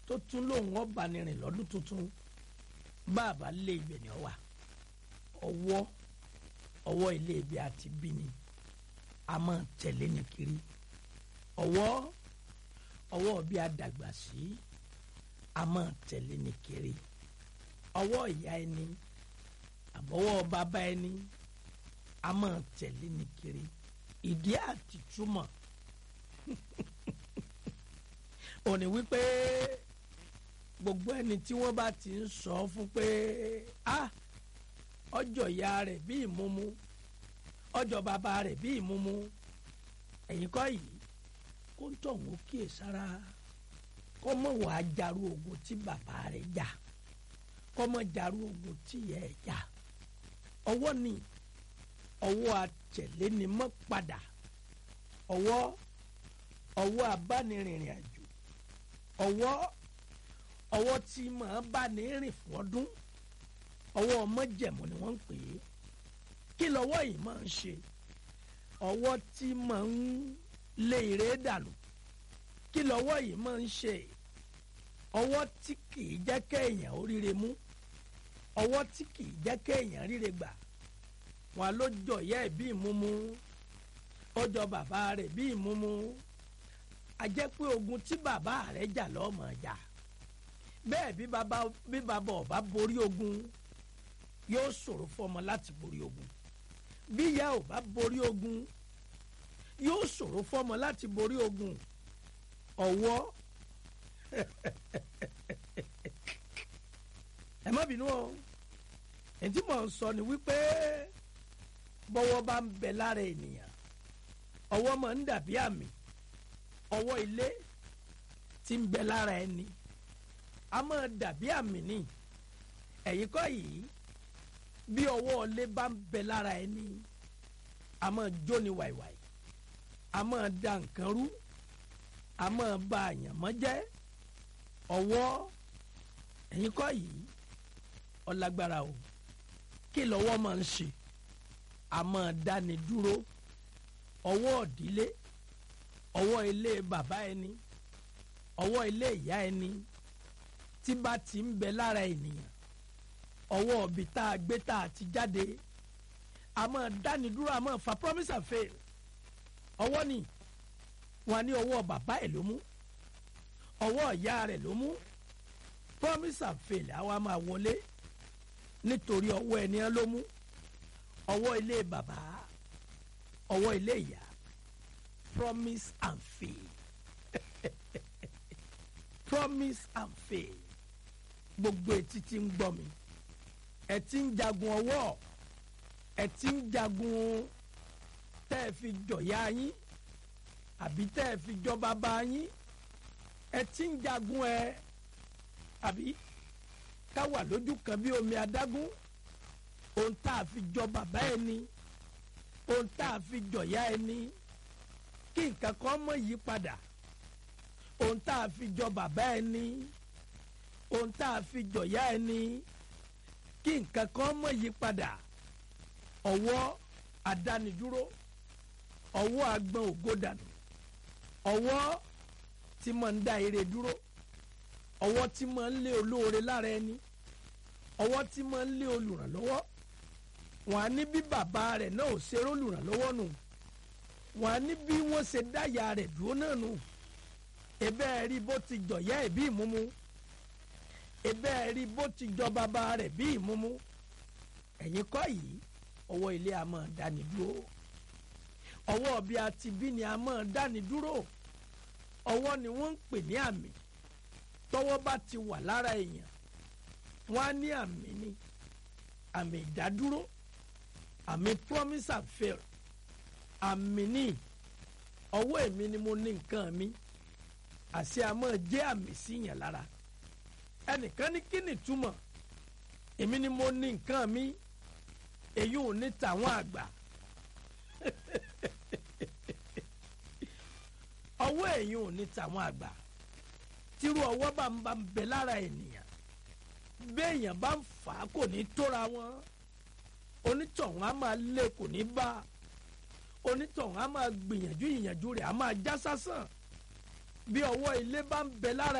tó tún lòun ọba ni rìn lọ́dún tuntun bàbá lé ibẹ̀ ni ọ wà ọwọ́ ọwọ́ ilé ibi àti bí ni a máa tẹ̀lé ní kiri ọwọ́ ọwọ́ bí a dàgbà sí a máa tẹ̀lé ní kiri ọwọ́ ìyá ẹni àbọ̀wọ́ bàbá ẹni a máa tẹ̀lé ní kiri ìdí àti túmọ̀ òní wípé gbogbo ẹni tí wọ́n bá ti ń sọ fún pé ah ọjọ́ ìyá rẹ̀ bí ìmúmú ọjọ́ bàbá rẹ̀ bí ìmúmú ẹ̀yin kọ́ yìí kó ń tọ̀ wọ́n kíyè sára kọ́ mọ̀ wá jarú ogun tí bàbá rẹ̀ jà kọ́ mọ̀ jarú ogun tí ìyá ẹ̀ jà ọwọ́ ni ọwọ́ àtẹ̀lé ni mọ́ padà ọwọ́ ọwọ́ abánirìnrìn àjò ọwọ́ ọwọ́ tí màá bá ní rìn fún ọdún ọwọ́ ọmọjẹ̀mú ni wọ́n ń pè é kí lọ́wọ́ yìí máa ń ṣe ọwọ́ tí máa ń lé ire dànù kí lọ́wọ́ yìí máa ń ṣe ọwọ́ tí kìí jẹ́ kéèyàn oríire mú ọwọ́ tí kìí jẹ́ kéèyàn ríre gbà wọn ló jọ ìyá ẹ̀ bí ìmúmú ọjọ́ bàbá rẹ̀ bí ìmúmú a jẹ́ pé ogun tí bàbá rẹ̀ jà lọ́mọ jà bẹ́ẹ̀ bí bàbá bí bàbá ọba borí ogun yóò ṣòro fọmọ láti borí ogun bí ìyá ò bá borí ogun yóò ṣòro fọmọ láti borí ogun ọwọ́ ẹ má bínú o èyí tí mò ń sọ ni wípé bọ́wọ́ bá ń bẹ lára ènìyàn ọwọ́ máa ń dàbí àmì ọwọ́ ilé tí ń bẹ lára ẹni a máa dàbí àmì ni ẹ̀yin kọ́ yìí bí ọwọ́ ilé bá ń bẹ lára ẹni a máa jóni wàìwàì a máa da nǹkan rú a máa ba àyànmọ́ jẹ́ ọwọ́ ẹ̀yin kọ́ yìí ọlágbára o kí lọ́wọ́ máa ń ṣe a máa dáni dúró ọwọ́ òdílé ọwọ́ ilé bàbá ẹni ọwọ́ ilé ìyá ẹni tí bá ti ń bẹ lára ènìyàn ọwọ́ ọ̀bì tá a gbé tá a ti jáde a máa dáni dúró a máa fa promise and fail ọwọ́ ni wọn ní ọwọ́ bàbá ẹ̀ ló mú ọwọ́ ìyá rẹ̀ ló mú promise and fail àwa máa wọlé nítorí ọwọ́ ẹni ẹ ló mú ọwọ́ ilé bàbá ọwọ́ ilé ìyá promise and fail promise and fail gbogbo etí tí ń gbọ́ mi ẹ ti ń jagun ọwọ́ ẹ ti ń jagun tẹ́ ẹ fi jọ̀yà yín àbí tẹ́ ẹ fi jọ bàbá yín ẹ ti ń jagun ẹ àbí ká wà lójú kan bí omi adágún ohun tá a fi jọ bàbá ẹni ohun tá a fi jọ̀yà ẹni kí nǹkan kan mọ̀ yí padà ohun tá a fi jọ bàbá ẹni ohun tá a fi jọ̀yà ẹni kí nǹkan kan mọ̀ yí padà ọwọ́ àdánidúró ọwọ́ agbọ̀n ògodànù ọwọ́ tí mo ń dá ire dúró ọwọ́ tí mo ń lé olóore lára ẹni ọwọ́ tí mo ń lé olùrànlọ́wọ́ wọn á ní bí bàbá rẹ̀ náà ò ṣe olùrànlọ́wọ́ nù wọn á ní bí wọ́n ṣe dáyà rẹ̀ dúró náà nù ebe ẹ rí bó ti jọ̀yà ẹ̀ bí ìmúmú ebe ẹ rí bó ti jọ bàbá rẹ̀ bí ìmúmú ẹ̀yin kọ́ yìí ọwọ́ ilé a máa dáni dúró ọwọ́ bí a ti bí ni a máa dáni dúró ọwọ́ ni wọ́n ń pè ní àmì tọ́wọ́ bá ti wà lára èèyàn wọ́n á ní àmì ni àmì ìdádúró àmì promise and fail àmì ni ọwọ́ èmi ni mo ní nǹkan mi àṣẹ àmọ́ jẹ́ àmì sí yàn lára ẹnìkan ní kí ni túmọ̀ èmi ni mo ní nǹkan mi èyí ò ní tàwọn àgbà ọwọ́ èyí ò ní tàwọn àgbà tírú ọwọ́ bá ń bá ń bẹ lára ènìyàn béèyàn bá ń fà á kò ní tóra wọn onítọ̀hún á máa lé kò ní bá onítọ̀hún á máa gbìyànjú ìyànjú rẹ̀ á máa já sásàn bí ọwọ́ ilé bá ń bẹ lára